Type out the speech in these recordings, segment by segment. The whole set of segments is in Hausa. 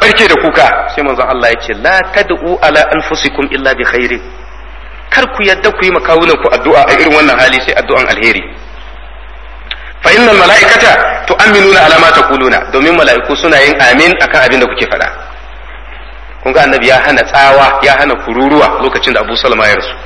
barke da kuka sai manzon Allah ya ce la tad'u ala anfusikum illa bi khairin kar ku yadda ku yi makawunan ku addu'a a irin wannan hali sai addu'an alheri fa innal mala'ikata tu'minuna ala ma taquluna domin mala'iku suna yin amin akan abin da kuke faɗa kun ga annabi ya hana tsawa ya hana kururuwa lokacin da Abu Salama ya rasu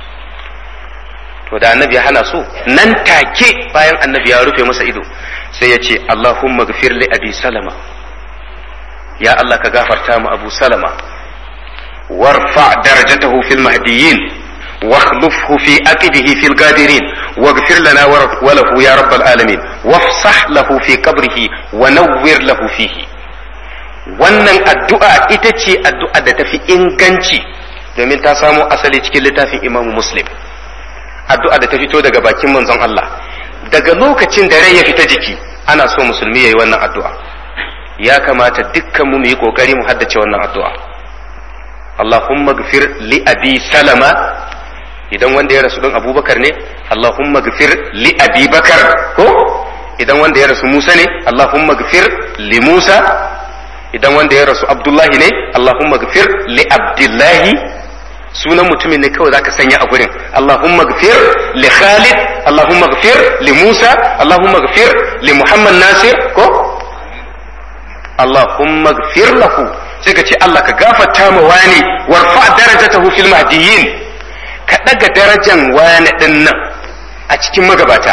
to da annabi ya hana su nan take bayan annabi ya rufe masa ido sai ya ce Allahumma ghfir li abi salama ya Allah ka gafarta mu Abu Salama warfa darajatahu fil mahdiyyin واخلفه في أكده في القادرين واغفر لنا وله يا رب العالمين وافصح له في قبره ونور له فيه wannan addu'a ita ce addu'a da tafi inganci domin ta samo asali cikin littafin imamu muslim addu'a da ta fito daga bakin manzon Allah daga lokacin da rai ya fita jiki ana so musulmi ya yi wannan addu'a ya kamata dukkan mu yi kokari mu haddace wannan addu'a Allahumma gfir li abi salama idan wanda ya rasu don abubakar ne Allahumma gfir li abi bakar ko idan wanda ya rasu musa ne Allahumma gfir li musa idan wanda ya rasu abdullahi ne Allahumma gfir li abdullahi sunan mutumin ne kawai zaka sanya a gurin Allahumma gfir li khalid Allahumma gfir li musa Allahumma gfir li muhammad nasir ko Allahumma gfir lahu sai ka ce Allah ka gafarta ma wani warfa darajatahu fil mahdiyyin ka ɗaga darajan wani ɗin nan a cikin magabata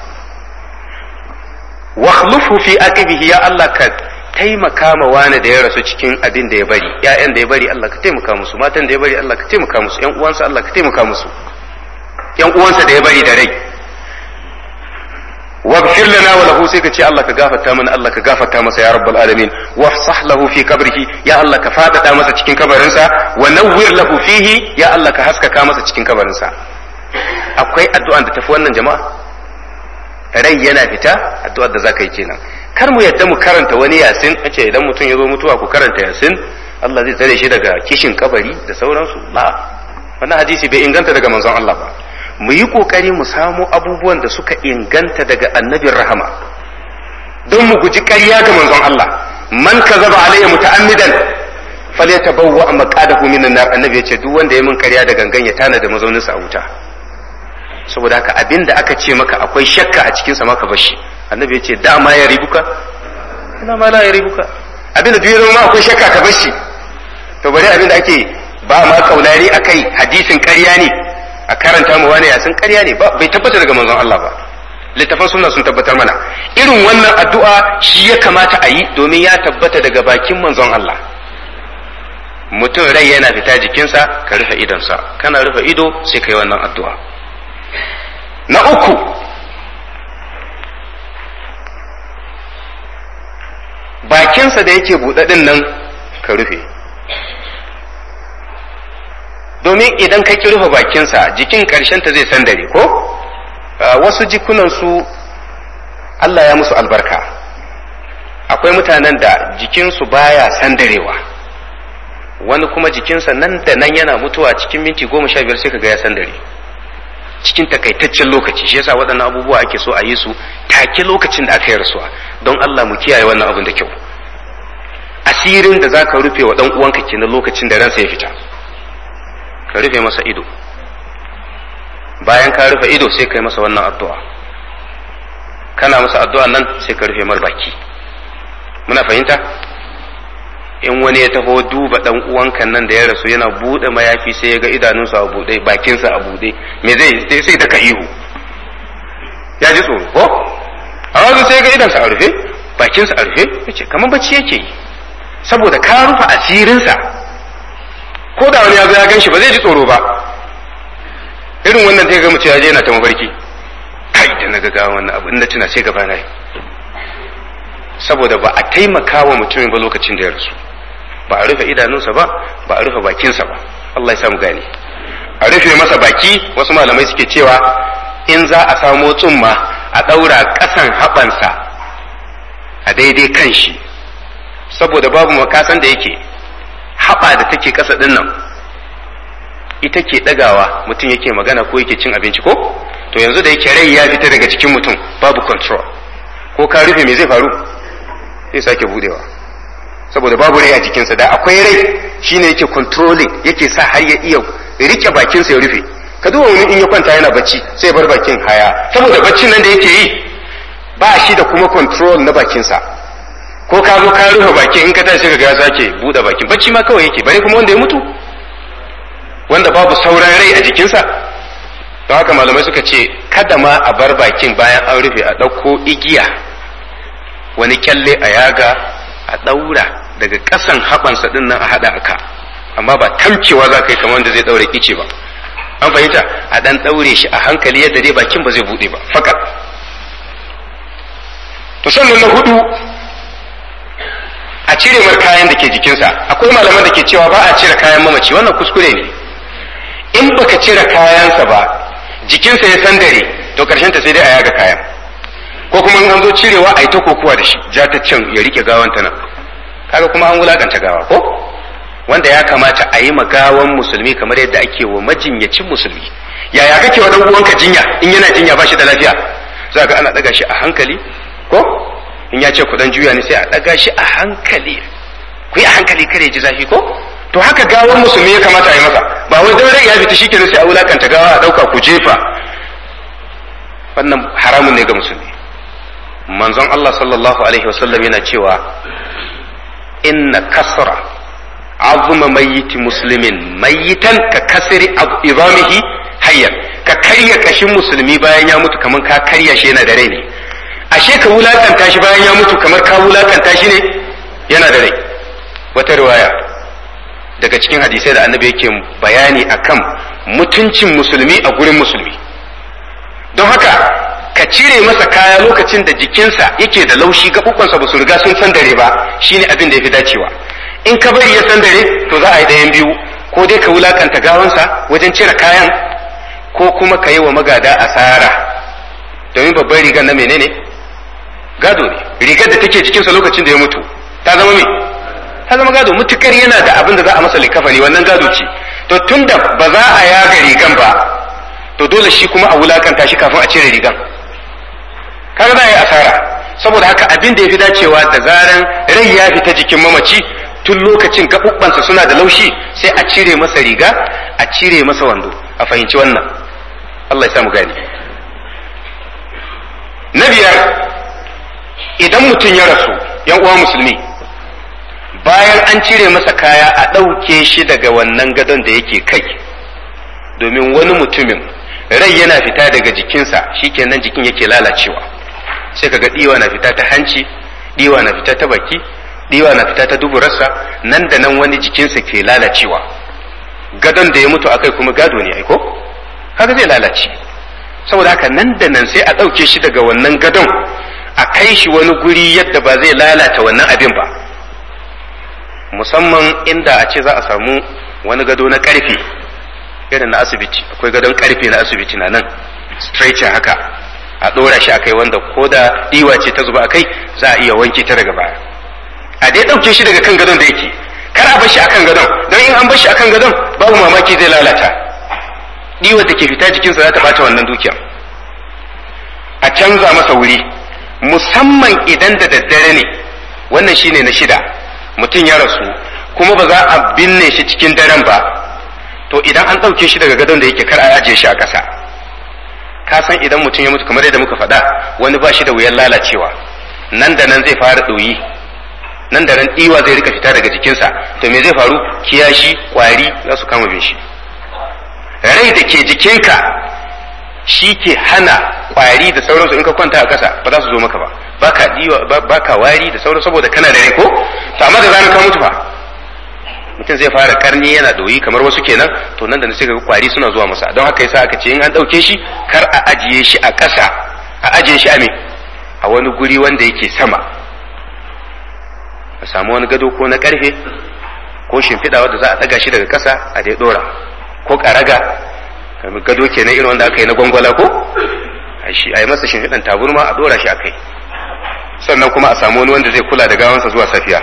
wakhlufu fi aqibihi ya Allah ka taimaka ma wani da ya rasu cikin abin da ya bari ƴaƴan da ya bari Allah ka taimaka musu matan da ya bari Allah ka taimaka musu ƴan uwansa Allah ka taimaka musu ƴan uwansa da ya bari da rai waghfir lana wa lahu sai ka ce Allah ka gafarta mana Allah ka gafarta masa ya rabbal alamin wafsah lahu fi qabrihi ya Allah ka fadada masa cikin kabarinsa wa nawwir lahu fihi ya Allah ka haskaka masa cikin kabarinsa akwai addu'an da tafi wannan jama'a rai yana fita addu'ar da zaka yi kenan kar mu yadda mu karanta wani yasin ce idan mutum ya zo mutuwa ku karanta yasin Allah zai tsare shi daga kishin kabari da sauransu la wannan hadisi bai inganta daga manzon Allah ba mu yi kokari mu samo abubuwan da suka inganta daga annabin rahama don mu guji ƙarya ga manzon Allah man kazaba alayya muta'ammidan falyatabawwa maqadahu minan nar annabi yace duk wanda ya min ƙarya da gangan ya tana da mazauninsa a wuta saboda haka abinda aka ce maka akwai shakka a cikin sa maka bashi annabi yace da ma ya ribuka ina ma la ya ribuka abinda duk ya zama akwai shakka ka bashi to bari abinda ake ba ma kaulari akai hadisin ƙarya ne a karanta mu wani yasin ƙarya ne ba bai tabbata daga manzon Allah ba littafan sunna sun tabbatar mana irin wannan addu'a shi ya kamata a yi domin ya tabbata daga bakin manzon Allah mutum rai yana fita jikinsa ka rufe idonsa kana rufe ido sai ka yi wannan addu'a na uku bakinsa da yake buɗaɗin nan ka rufe domin idan ka ki rufe bakinsa jikin ta zai sandare ko wasu jikunansu Allah ya musu albarka akwai mutanen da jikinsu baya sandarewa wani kuma jikinsa nan da nan yana mutuwa cikin minti goma sha biyar sai ka ga ya sandare cikin takaitaccen lokaci shi yasa waɗannan abubuwa ake so a yi su take lokacin da aka yi rasuwa don Allah mu kiyaye wannan abin da kyau asirin da zaka rufe wa dan uwanka kenan lokacin da ransa ya fita ka rufe masa ido bayan ka rufe ido sai ka yi masa wannan addu'a kana masa addu'a nan sai ka rufe mar baki muna fahimta in wani ya taho duba dan uwanka nan da ya rasu yana bude mayafi sai ya ga idanunsa a bude bakinsa a bude me zai sai da ka ihu ya ji tsoro ko a wajen sai ga idansa a rufe bakinsa a rufe yace kamar bacci yake yi saboda ka rufe asirinsa ko da wani ya zo ya gan shi ba zai ji tsoro ba irin wannan sai ga mutum ya je yana ta mafarki kai da na ga wannan abu inda tuna sai gaba na saboda ba a taimaka wa mutumin ba lokacin da ya rasu ba a rufe idanunsa ba ba a rufe bakinsa ba Allah ya samu gane a rufe masa baki wasu malamai suke cewa in za a samo tsumma a ɗaura ƙasan haɓansa a daidai kan shi saboda babu makasan da yake haɓa da take ƙasa ɗin nan ita ke ɗagawa mutum yake magana ko yake cin abinci ko to yanzu da yake rai ya fita daga cikin mutum babu control ko ka rufe me zai faru zai sake budewa saboda babu rai a jikinsa da akwai rai shine yake controlling yake sa har ya iya rike bakinsa ya rufe ka duba wani in ya kwanta yana bacci sai bar bakin haya saboda baccin nan da yake yi ba shi da kuma control na bakinsa ko ka zo ka rufe bakin in ka tashi ka ga ya sake buɗe bakin bacci ma kawai yake bare kuma wanda ya mutu wanda babu sauran rai a jikinsa don haka malamai suka ce kada ma a bar bakin bayan an rufe a ɗauko igiya wani kyalle a yaga a ɗaura daga ƙasan haɓansa ɗin nan a haɗa aka amma ba tamcewa za ka yi kamar wanda zai ɗaure ice ba an fahimta a ɗan ɗaure shi a hankali yadda dai bakin ba zai buɗe ba fakat to sannan na hudu a cire mar kayan da ke jikinsa akwai malaman da ke cewa ba a cire kayan mamaci wannan kuskure ne in baka cire kayansa ba jikinsa ya sandare to karshen ta sai dai a yaga kayan ko kuma in an zo cirewa a yi ta kokuwa da shi ja ta can ya rike gawan ta nan kaga kuma an wulakanta gawa ko wanda ya kamata a yi gawan musulmi kamar yadda ake wa majinyacin musulmi yaya kake wa dan uwanka jinya in yana jinya ba shi da lafiya za ga ana daga shi a hankali ko in ya ce ku dan juya ne sai a daga shi a hankali ku yi a hankali kare ji zafi ko to haka gawan musulmi ya kamata a yi masa ba wai dan rai ya fita shikenan sai a wulakanta gawa a dauka ku jefa wannan haramun ne ga musulmi manzon Allah sallallahu alaihi wasallam yana cewa inna kasra azuma mayyiti muslimin mayyitan ka kasri idamihi hayyan ka karya kashin musulmi bayan ya mutu kamar ka karya shi yana da rai ne ashe ka wulakanta shi bayan ya mutu kamar ka wulakanta shi ne yana da rai wata riwaya daga cikin hadisai da annabi yake bayani akan mutuncin musulmi a gurin musulmi don haka ka cire masa kaya lokacin da jikinsa yake da laushi gaɓuɓɓansa ba su riga sun san dare ba shine abin da ya fi dacewa in ka bari ya san dare to za a yi ɗayan biyu ko dai ka wulakanta gawansa wajen cire kayan ko kuma ka yi wa magada asara domin babban rigar na menene gado ne rigar da take jikinsa lokacin da ya mutu ta zama me ta zama gado mutukar yana da abin da za a masa likafani wannan gado ce to tunda ba za a yaga rigan ba to dole shi kuma a wulakanta shi kafin a cire rigan kaga za a yi asara saboda haka abin da ya fi dacewa da zaran rai ya fita jikin mamaci tun lokacin gaɓuɓɓansa suna da laushi sai a cire masa riga a cire masa wando a fahimci wannan Allah ya samu gani na biyar idan mutum ya rasu yan uwa musulmi bayan an cire masa kaya a ɗauke shi daga wannan gadon da yake kai domin wani mutumin rai yana fita daga jikinsa shikenan jikin yake lalacewa sai kaga ɗiwa na fita ta hanci ɗiwa na fita ta baki ɗiwa na fita ta duburarsa nan da nan wani jikinsa ke lalacewa gadon da ya mutu akai kuma gado ne aiko haka zai lalace saboda haka nan da nan sai a ɗauke shi daga wannan gadon a kai shi wani guri yadda ba zai lalata wannan abin ba musamman inda a ce za a samu wani gado na ƙarfe irin na asibiti akwai gadon ƙarfe na asibiti na nan stretcher haka a ɗora shi a kai wanda ko da ɗiwa ce ta zuba a kai za a iya wanke ta daga baya a dai ɗauke shi daga kan gadon da yake kar a bar shi akan gadon don in an bar shi akan gadon babu mamaki zai lalata ɗiwar da ke fita jikinsa za ta bata wannan dukiya a canza masa wuri musamman idan da daddare ne wannan shine na shida mutum ya rasu kuma ba za a binne shi cikin daren ba to idan an ɗauke shi daga gadon da yake kar a ajiye shi a ƙasa ka san idan mutum ya mutu kamar yadda muka faɗa wani ba shi da wuyan lalacewa nan da nan zai fara ɗoyi nan da nan ɗiwa zai rika fita daga jikinsa to me zai faru kiyashi kwari za su kama bin shi rai da ke jikinka shi ke hana kwari da sauransu in ka kwanta a ƙasa ba za su zo maka ba baka diwa baka wari da sauransu saboda kana da rai ko to amma da zaran ka mutu fa mutum zai fara karni yana doyi kamar wasu kenan to nan da sai ga kwari suna zuwa masa don haka yasa aka ce in an dauke shi kar a ajiye shi a ƙasa a ajiye shi a me a wani guri wanda yake sama a samu wani gado ko na karfe ko shimfiɗa wanda za a ɗaga shi daga ƙasa a dai ɗora ko ƙaraga kamar gado kenan irin wanda aka yi na gwangwala ko a yi masa shimfiɗan taburma a ɗora shi a kai sannan kuma a samu wani wanda zai kula da gawansa zuwa safiya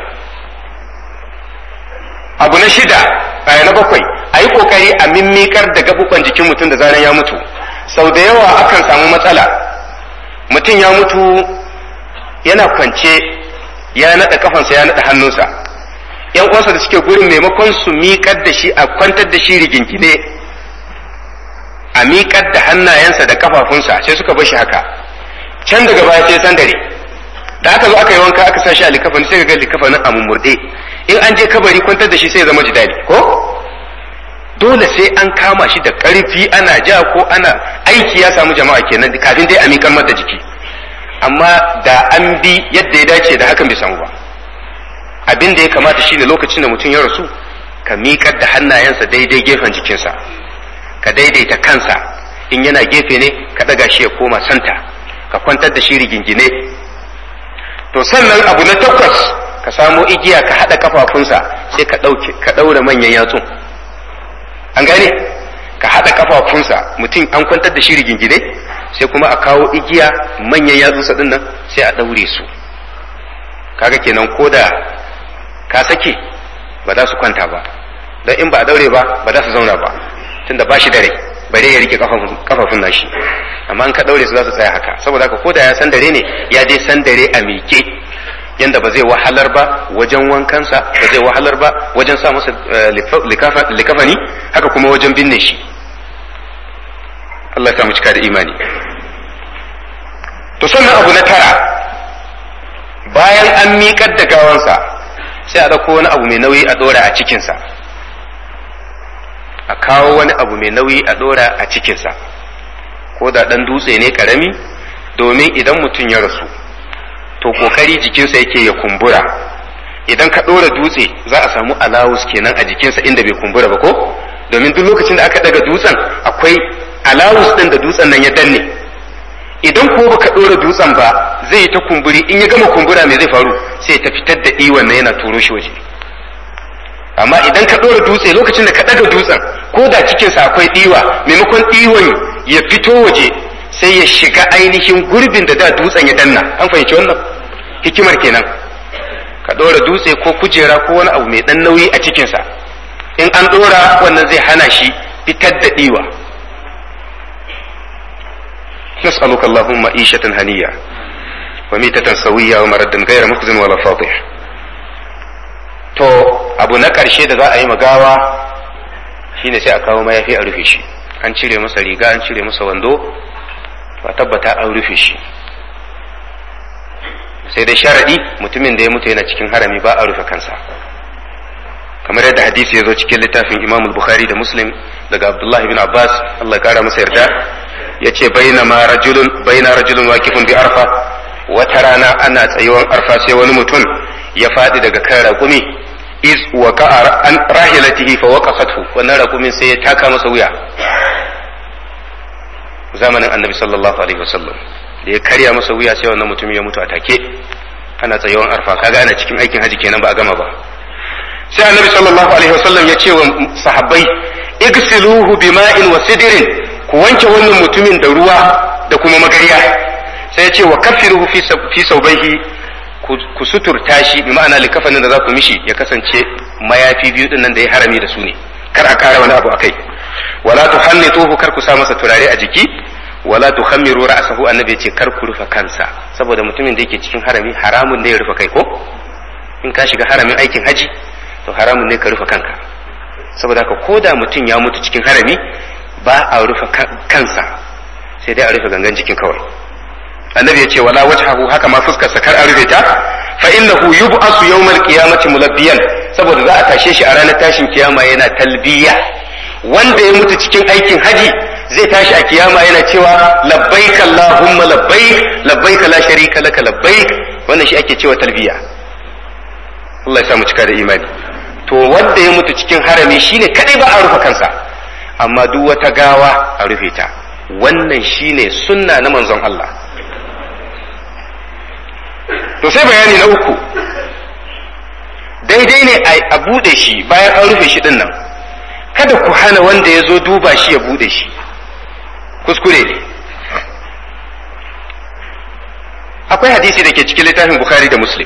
abu na shida a na bakwai a yi kokari a mimmikar da gabuban jikin mutum da zanen ya mutu sau da yawa akan samu matsala mutum ya mutu yana kwance ya naɗa kafansa ya naɗa hannunsa yan uwansa da suke gurin maimakon su miƙar da shi a kwantar da shi rigingine a miƙar da hannayensa da kafafunsa sai suka bar shi haka can daga baya sai san dare da aka zo aka yi wanka aka sa shi a likafani sai ga likafanin a mummurde in an je kabari kwantar da shi sai ya zama jidali ko dole sai an kama shi da ƙarfi ana ja ko ana aiki ya samu jama'a kenan kafin dai a miƙar mata jiki amma da an bi yadda ya dace da hakan bai samu ba abin da ya kamata shine lokacin da mutum ya rasu ka miƙar da hannayensa daidai gefen jikinsa ka daidaita kansa in yana gefe ne ka ɗaga shi ya koma santa ka kwantar da shi rigingine to sannan abu na takwas ka samo igiya ka haɗa kafafunsa sai ka ɗauke ka ɗaura manyan yatsun an gane ka haɗa kafafunsa mutum an kwantar da shi rigingine sai kuma a kawo igiya manyan yatsunsa ɗin nan sai a ɗaure su kaga kenan ko da ka sake ba za su kwanta ba don in ba a daure ba ba za su zauna ba tunda ba shi dare bare ya rike kafafun nashi amma in ka daure su za su tsaya haka saboda haka ko da ya san dare ne ya dai san dare a miƙe yanda ba zai wahalar ba wajen wankansa ba zai wahalar ba wajen sa masa likafani haka kuma wajen binne shi Allah ya samu cika da imani to sannan abu na tara bayan an miƙar da gawansa sai a ɗauko wani abu mai nauyi a ɗora a cikinsa a kawo wani abu mai nauyi a ɗora a cikinsa ko da ɗan dutse ne ƙarami domin idan mutum ya rasu to ƙoƙari jikinsa yake ya kumbura idan ka ɗora dutse za a samu alawus kenan a jikinsa inda bai kumbura ba ko domin duk lokacin da aka daga dutsen akwai alawus ɗin da dutsen nan ya danne idan ko baka ɗora dutsen ba zai yi ta kumburi in ya gama kumbura me zai faru sai ta fitar da iwon na yana turo shi waje amma idan ka ɗora dutse lokacin da ka ɗaga dutsen ko da cikinsa akwai ɗiwa maimakon ɗiwon ya fito waje sai ya shiga ainihin gurbin da da dutsen ya danna an fahimci wannan hikimar kenan ka ɗora dutse ko kujera ko wani abu mai ɗan nauyi a cikinsa in an ɗora wannan zai hana shi fitar da ɗiwa نسألك اللهم عيشة هنية وميتة سوية ومردا غير مخزن ولا فاضح to abu na ƙarshe da za a yi magawa shine sai a kawo mayafi a rufe shi an cire masa riga an cire masa wando ba tabbata an rufe shi sai dai sharadi mutumin da ya mutu yana cikin harami ba a rufe kansa kamar yadda hadisi ya zo cikin littafin imam bukhari da muslim daga abdullahi bin abbas allah kara masa yarda ya ce bainama rajulun baina rajulun wakifun bi arfa wata rana ana tsayuwan arfa sai wani mutum ya faɗi daga kan raƙumi iz waqa'a an rahilatihi fa waqasathu wannan raƙumin sai ya taka masa wuya zamanin annabi sallallahu alaihi wasallam da ya karya masa wuya sai wannan mutum ya mutu a take ana tsayuwan arfa kaga ana cikin aikin haji kenan ba a gama ba sai annabi sallallahu alaihi wasallam ya ce wa sahabbai igsiluhu bima'in wa sidrin ku wanke wannan mutumin da ruwa da kuma magariya sai ya ce wa kafiruhu fi saubaihi ku suturta shi bi ma'ana likafanin da za ku mishi ya kasance mayafi biyu din nan da ya harami da su ne kar a kara wani abu akai wala tuhannituhu kar ku sa masa turare a jiki wala tukhammiru ra'sahu annabi ya ce kar ku rufe kansa saboda mutumin da yake cikin harami haramun ne ya rufe kai ko in ka shiga haramin aikin haji to haramun ne ka rufe kanka saboda haka ko da mutum ya mutu cikin harami ba a rufe kansa sai dai a rufe gangan jikin kawai annabi ya ce wala wajhahu haka ma fuskarsa kar a rufe ta fa innahu yub'asu yawmal qiyamati mulabbiyan saboda za a tashe shi a ranar tashin kiyama yana talbiya wanda ya mutu cikin aikin haji zai tashi a kiyama yana cewa labbaik allahumma labbaik labbaik la sharika laka labbaik wannan shi ake cewa talbiya Allah ya samu cika da imani to wanda ya mutu cikin harami shine kadai ba a rufe kansa amma duk wata gawa a rufe ta wannan shine sunna na manzon Allah to sai bayani na uku daidai ne a bude shi bayan an rufe shi din nan kada ku hana wanda ya zo duba shi ya bude shi kuskure ne akwai hadisi da ke cikin littafin bukhari da muslim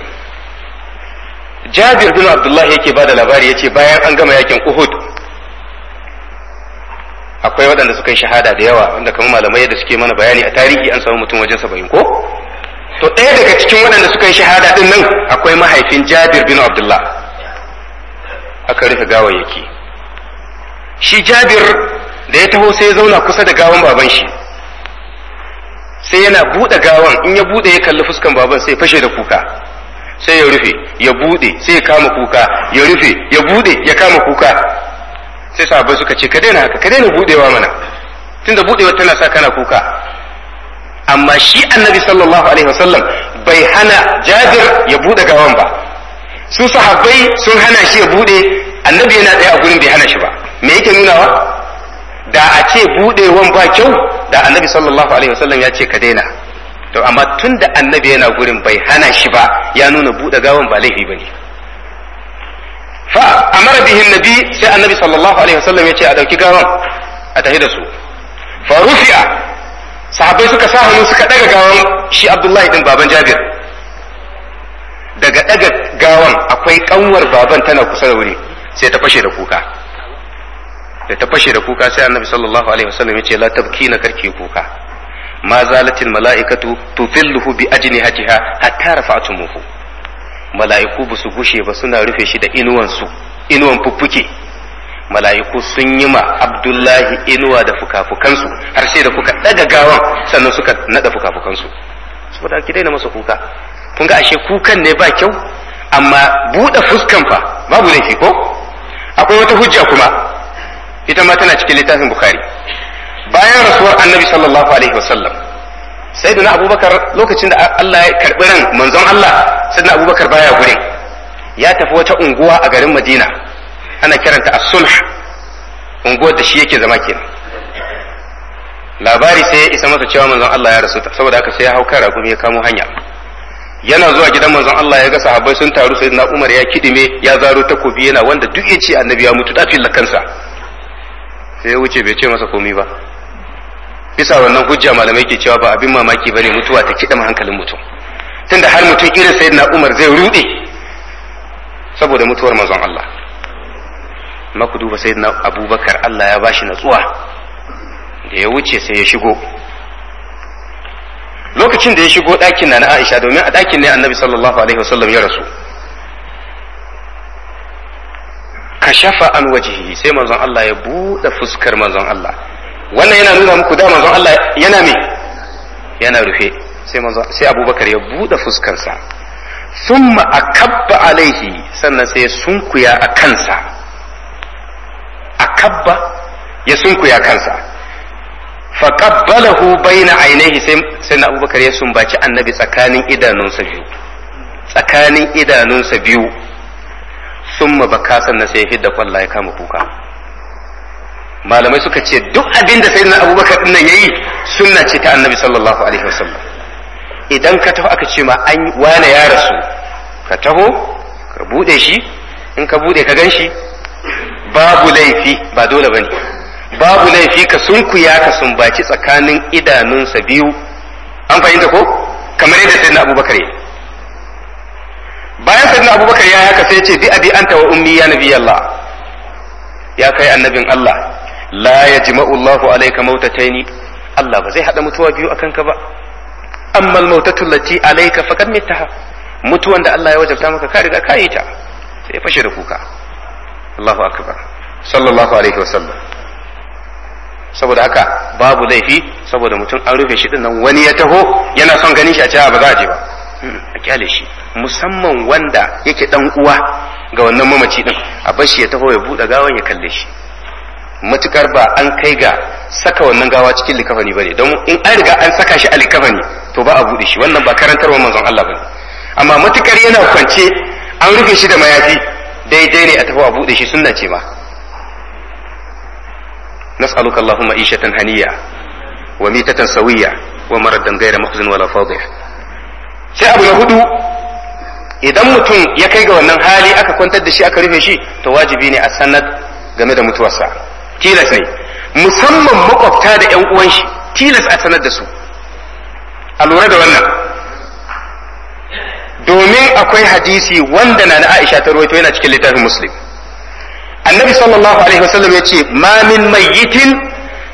jabir bin abdullahi yake ba da labari ya ce bayan an gama yakin uhud akwai waɗanda suka yi shahada da yawa wanda kamar malamai yadda suke mana bayani a tarihi an samu mutum wajen saba'in ko to ɗaya daga cikin waɗanda suka yi shahada ɗin nan akwai mahaifin jabir bin abdullah aka rufe gawayyaki shi jabir da ya taho sai ya zauna kusa da gawan baban shi sai yana buɗe gawan in ya buɗe ya kalli fuskan baban sai ya fashe da kuka sai ya rufe ya buɗe sai ya kama kuka ya rufe ya buɗe ya kama kuka sai sahabbai suka ce ka daina haka ka daina buɗewa mana tunda buɗewa tana sa kana kuka amma shi annabi sallallahu alaihi wasallam bai hana jabir ya buɗe gawan ba su sahabbai sun hana shi ya buɗe annabi yana tsaye a gurin bai hana shi ba me yake nunawa da a ce buɗewan ba kyau da annabi sallallahu alaihi wasallam ya ce ka daina to amma tun da annabi yana gurin bai hana shi ba ya nuna buɗe gawan ba laifi bane fa amara bihi nabi sai annabi sallallahu alaihi wasallam ya ce a dauki gawan a tafi da su fa rufi'a sahabbai suka sa hannu suka daga gawan shi abdullahi din baban jabir daga daga gawan akwai kanwar baban tana kusa da wuri sai ta fashe da kuka da ta fashe da kuka sai annabi sallallahu alaihi wasallam ya ce la tabkina karki kuka ma zalatil mala'ikatu tudhilluhu bi ajnihatiha hatta rafa'tumuhu mala'iku ba su gushe ba suna rufe shi da inuwan su inuwan fuffuke mala'iku sun yi ma abdullahi inuwa da fukafukansu har sai da kuka daga gawan sannan suka nada fukafukansu saboda ki daina masa kuka kun ga ashe kukan ne ba kyau amma buɗe fuskan fa babu laifi ko akwai wata hujja kuma ita ma tana cikin littafin bukhari bayan rasuwar annabi sallallahu alaihi wasallam sayyidina abubakar lokacin da Allah ya karbi ran manzon Allah sayyidina abubakar baya gure ya tafi wata unguwa a garin madina ana kiranta as-sulh unguwar da shi yake zama kenan labari sai ya isa masa cewa manzon Allah ya rasu saboda haka sai ya hau kan ragumi ya kamo hanya yana zuwa gidan manzon Allah ya ga sahabbai sun taru sai na Umar ya kidime ya zaro takobi yana wanda duk ya ce annabi ya mutu dafin la kansa sai ya wuce bai ce masa komai ba bisa wannan hujja malamai ke cewa ba abin mamaki bane mutuwa ta kidama hankalin mutum tunda har mutum irin sayyidina Umar zai rude saboda mutuwar manzon Allah amma ku duba sayyidina Abubakar Allah ya bashi natsuwa da ya wuce sai ya shigo lokacin da ya shigo ɗakin na na Aisha domin a ɗakin ne annabi sallallahu alaihi wasallam ya rasu kashafa an wajihi sai manzon Allah ya buɗe fuskar manzon Allah wannan yana nuna muku da manzon Allah yana me yana rufe sai manzon sai Abubakar ya buɗe fuskarsa thumma akabba alaihi sannan sai ya sunkuya a kansa akabba ya sunkuya kansa faqabbalahu baina ainihi sai sai Abubakar ya sumbaci annabi tsakanin idanunsa biyu tsakanin idanunsa biyu summa baka sannan sai ya hidda kwalla ya kama kuka malamai suka ce duk abin da sayyidina Abubakar din nan yayi sunna ce ta annabi sallallahu alaihi wasallam idan ka taho aka ce ma an wane ya rasu ka taho ka bude shi in ka bude ka gan shi babu laifi ba dole bane babu laifi ka sunkuya ka sumbaci tsakanin idanunsa biyu an fahimta ko kamar yadda sayyidina abubakar yi bayan sayyidina abubakar ya haka sai ce bi abi anta wa ummi ya nabi Allah ya kai annabin Allah la yajma'u Allahu alayka mautataini Allah ba zai hada mutuwa biyu akan ka ba amma al-mautatu allati alayka faqad mittaha mutuwan da Allah ya wajabta maka ka riga ka yi ta sai ya fashe da kuka Allahu akbar sallallahu alaihi wasallam saboda haka babu laifi saboda mutum an rufe shi nan wani ya taho yana son ganin shi a cewa ba za a je ba a kyale shi musamman wanda yake dan uwa ga wannan mamaci din a bar shi ya taho ya bude gawan ya kalle shi matukar ba an kai ga saka wannan gawa cikin likafani bane don in an riga an saka shi a likafani to ba a bude shi wannan ba karantarwa manzon Allah bane amma matukar yana kwance an rufe shi da mayafi daidai ne a taho a bude shi sunna ce ma نسألك اللهم عيشة هنية وميتة سوية ومردا غير مخزن ولا فاضح sai abu na hudu idan mutum ya kai ga wannan hali aka kwantar da shi aka rufe shi to wajibi ne a sanar game da mutuwarsa tilas ne musamman makwabta da yan uwan shi tilas a sanar da su a lura da wannan domin akwai hadisi wanda na na Aisha ta rawaito yana cikin littafin Muslim annabi sallallahu alaihi wasallam ya ce ma min mayyitin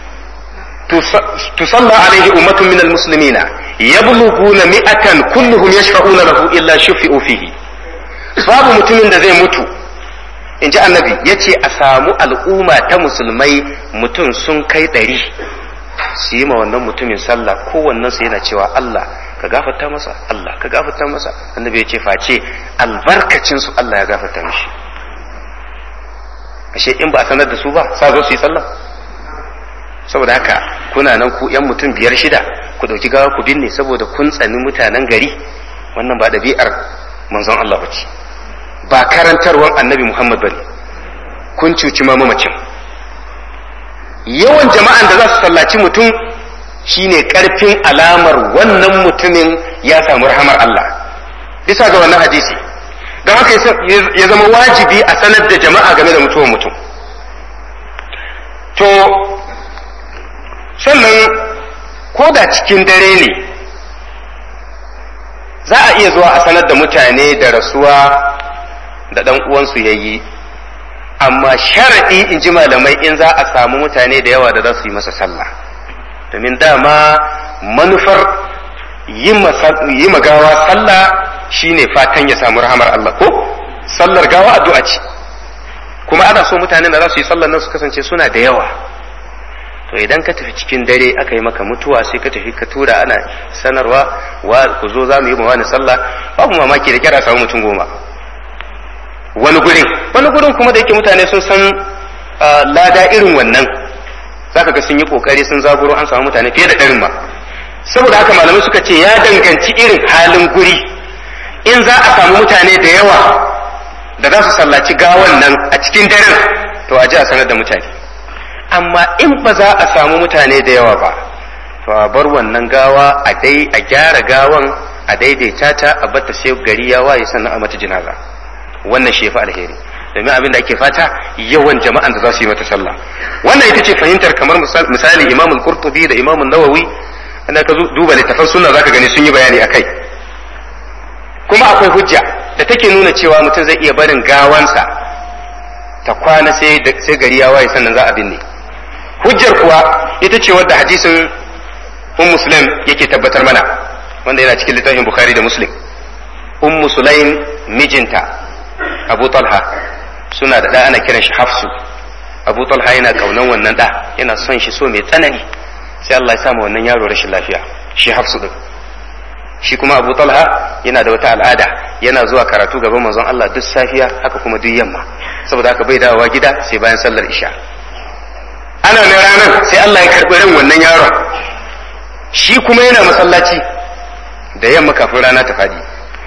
tusalla alaihi ummatun min almuslimina yablughuna mi'atan kulluhum yashfa'una lahu illa shufi'u fihi babu mutumin da zai mutu in ji annabi ya ce a samu al'umma ta musulmai mutum sun kai ɗari su yi ma wannan mutumin sallah kowannen su yana cewa Allah ka gafarta masa Allah ka gafarta masa annabi ya ce face albarkacin su Allah ya gafarta mishi ashe in ba a sanar da su ba sa zo su yi sallah saboda haka kuna nan ku yan mutum biyar shida ku dauki gawa ku binne saboda kun tsani mutanen gari wannan ba ɗabi'ar manzon Allah ba ce ba karantarwar annabi Muhammad bane kun cuci ma mamacin yawan jama'an da za su sallaci mutum shine karfin alamar wannan mutumin ya samu rahamar Allah bisa ga wannan hadisi don haka ya zama wajibi a sanar da jama'a game da mutuwar mutum to sannan ko da cikin dare ne za a iya zuwa a sanar da mutane da rasuwa da ɗan uwansu ya yi amma sharaɗi in ji malamai in za a samu mutane da yawa da za su yi masa sallah domin dama manufar yi magawa sallah shine fatan ya samu rahamar Allah ko sallar gawa addu'a ce kuma ana so mutanen da za su yi sallar nan su kasance suna da yawa to idan ka tafi cikin dare aka yi maka mutuwa sai ka tafi ka tura ana sanarwa wa ku zo za mu yi wani sallah babu mamaki da kyara samu mutum goma wani gurin wani gurin kuma da yake mutane sun san lada irin wannan zaka ga sun yi kokari sun zaburo an samu mutane fiye da ɗarin ma saboda haka malamai suka ce ya danganci irin halin guri in za a samu mutane da yawa da za su sallaci gawan nan a cikin daren to a ji a sanar da mutane amma in ba za a samu mutane da yawa ba to a bar wannan gawa a dai a gyara gawan a daidaita ta a bata sai gari ya waye sannan a mata jinaza wannan shi fa alheri domin abin da ake fata yawan jama'an da za su yi mata sallah wannan ita ce fahimtar kamar misali imam al-qurtubi da imam an-nawawianda ka duba littafan sunna zaka gani sun yi bayani akai kuma akwai hujja da take nuna cewa mutum zai iya barin gawansa ta kwana sai sai gari ya waye sannan za a binne hujjar kuwa ita ce wadda hadisin um muslim yake tabbatar mana wanda yana cikin littafin bukhari da muslim um sulaim mijinta abu talha suna da ɗa ana kiran shi hafsu abu talha yana kaunan wannan ɗa yana son shi so mai tsanani sai Allah ya sa wannan yaro rashin lafiya shi hafsu din shi kuma abu talha yana da wata al'ada yana zuwa karatu gaban manzon Allah duk safiya haka kuma duk yamma saboda haka bai dawowa gida sai bayan sallar isha ana ne ranar sai Allah ya karɓi ran wannan yaron shi kuma yana masallaci da yamma kafin rana ta fadi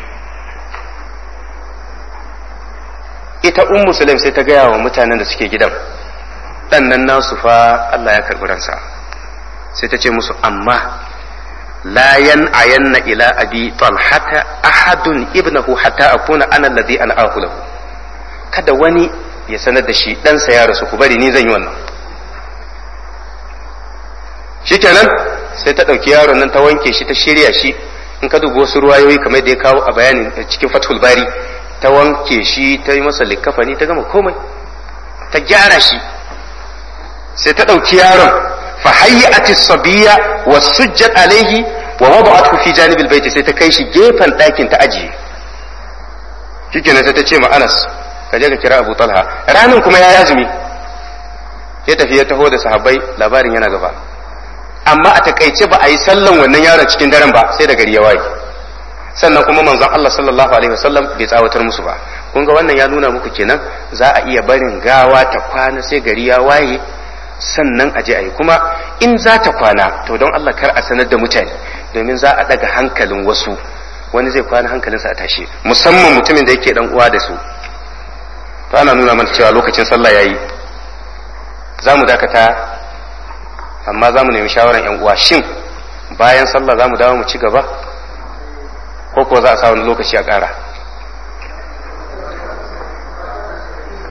ita ummu sulaim sai ta gaya wa mutanen da suke gidan dan nan nasu fa Allah ya karɓi ransa sai ta ce musu amma la yan'ayanna ila abi talhata ahadun ibnahu hatta akuna ana alladhi an'ahu lahu kada wani ya sanar da shi ɗansa ya rasu ku bari ni zan yi wannan shikenan sai ta ɗauki yaron nan ta wanke shi ta shirya shi in ka dubi wasu ruwayoyi kamar da ya kawo a bayanin cikin fathul bari ta wanke shi ta yi masa likafani ta gama komai ta gyara shi sai ta ɗauki yaron fa hayyati sabiya wa sujjat alaihi wa wada'athu fi janibil baiti sai ta kai shi gefen ɗakin ta ajiye shikenan sai ta ce ma Anas ka je ka kira Abu Talha ranin kuma ya azumi ya tafi ya taho da sahabbai labarin yana gaba amma a takaice ba a yi sallan wannan yaron cikin daren ba sai da gari ya waye sannan kuma manzon Allah sallallahu alaihi wasallam bai tsawatar musu ba kun ga wannan ya nuna muku kenan za a iya barin gawa ta kwana sai gari ya waye sannan a je a yi kuma in za ta kwana to don Allah kar a sanar da mutane domin za a daga hankalin wasu wani zai kwana hankalinsa a tashe musamman mutumin da yake dan uwa da su to ana nuna mana cewa lokacin sallah yayi za mu dakata amma za mu nemi shawaran yan uwa shin bayan sallah za mu dawo mu ci gaba ko ko za a sa wani lokaci a ƙara